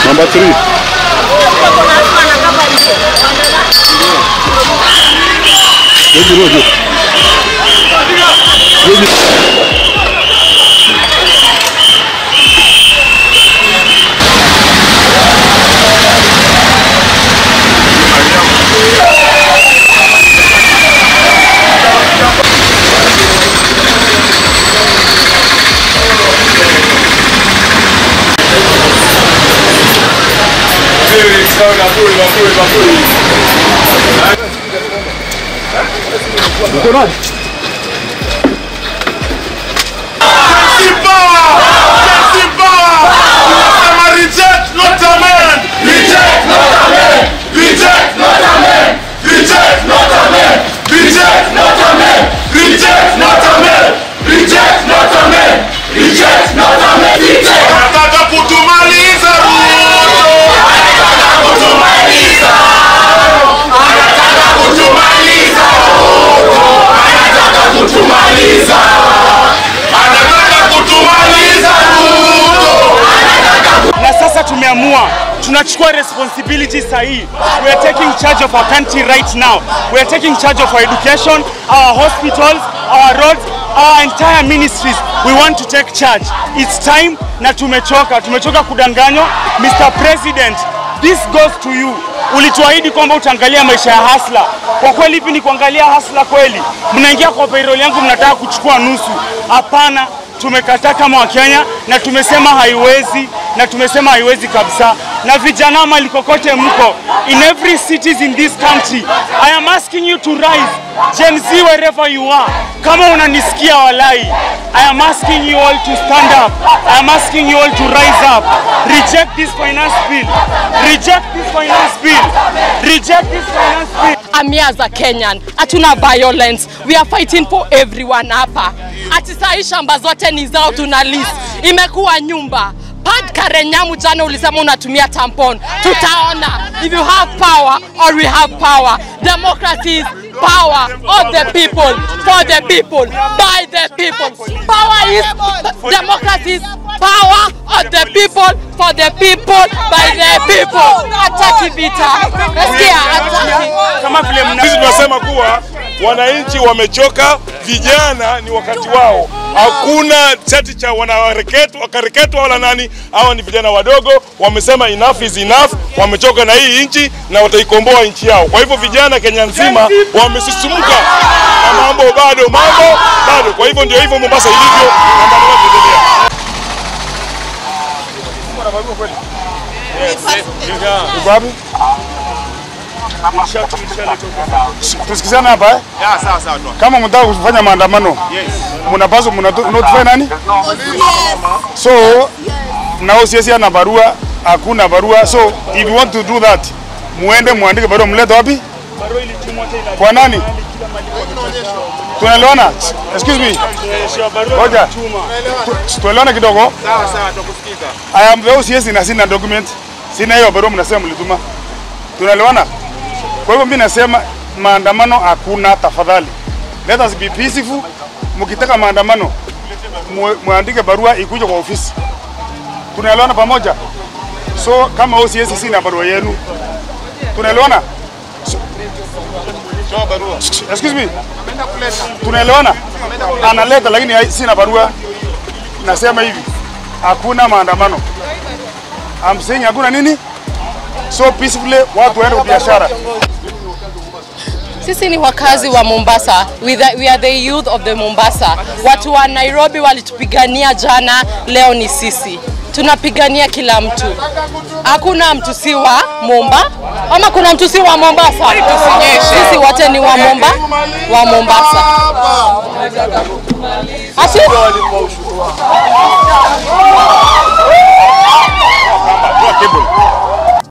Number three. Rojo, Rojo. Rojo. Uko nani? Anataka kutumaliza Ruto. Anataka kutumaliza. Anataka kutumaliza Ruto. Anataka kutumaliza. Anataka kutumaliza Ruto. na sasa tumeamua tunachukua responsibility sahihi. We are taking charge of our country right now. We are taking charge of our education, our hospitals, our roads, our entire ministries. We want to take charge. It's time na tumechoka, tumechoka kudanganywa. Mr. President, this goes to you. Ulituahidi kwamba utaangalia maisha ya hasla. Kwa kweli hivi ni kuangalia hasla kweli? Mnaingia kwa payroll yangu mnataka kuchukua nusu. Hapana, tumekataa kama Wakenya na tumesema haiwezi na tumesema haiwezi kabisa. Na vijana mali kokote mko, in every cities in this country, I am asking you to rise. Gen Z wherever you are, kama unanisikia walai, I am asking you all to stand up. I am asking you all to rise up. Reject this finance bill. Reject this finance bill. Reject this finance bill. Amia as a Kenyan, hatuna violence. We are fighting for everyone hapa. Ati sahi shamba zote ni zao, tuna list. Imekuwa nyumba Pad Karenyamu jana ulisema unatumia tampon. Tutaona if you have power or we have power. Democracy is power of the people, for the people, by the people. Power is democracy is power of the people, for the people, by the people. Hataki vita. Nasikia hataki. Kama vile mna Sisi tunasema kuwa wananchi wamechoka, vijana ni wakati wao. Hakuna chati cha wanareketwa wakareketwa wala nani. Hawa ni vijana wadogo, wamesema enough is enough, wamechoka na hii nchi na wataikomboa nchi yao. Kwa hivyo vijana Kenya nzima wamesisumuka na mambo bado, mambo bado. Kwa hivyo ndio hivyo Mombasa ilivyo na mambo yanaendelea. Uko wapi? Tusikizane hapa eh? Kama mtaka kufanya maandamano, mnapaswa mnatotify nani? So na OCS ana barua, hakuna barua. So if you want to do that, muende muandike barua, mlete wapi? Kwa nani? Tunaelewana? Excuse me. Ngoja. Tu- Tuelewane kidogo. I am the OCS na sina document. Sina hiyo barua mnasema mlituma. Tunaelewana? Kwa hivyo mimi nasema maandamano hakuna, tafadhali. Let us be peaceful. Mkitaka maandamano mu- muandike barua ikuje kwa ofisi. Tunaelewana pamoja? So kama OCS sina barua yenu. Tunaelewana? Excuse me. Tunaelewana? Analeta lakini hai- sina barua. Nasema hivi. Hakuna maandamano. I'm saying hakuna nini? So peacefully watu waende kwa biashara. Sisi ni wakazi wa Mombasa. We, the, we are the youth of the Mombasa. Watu wa Nairobi walitupigania jana, leo ni sisi. Tunapigania kila mtu. Hakuna mtu si wa Momba ama kuna mtu si wa Mombasa? Sisi wote ni wa Momba, wa Mombasa. Ati?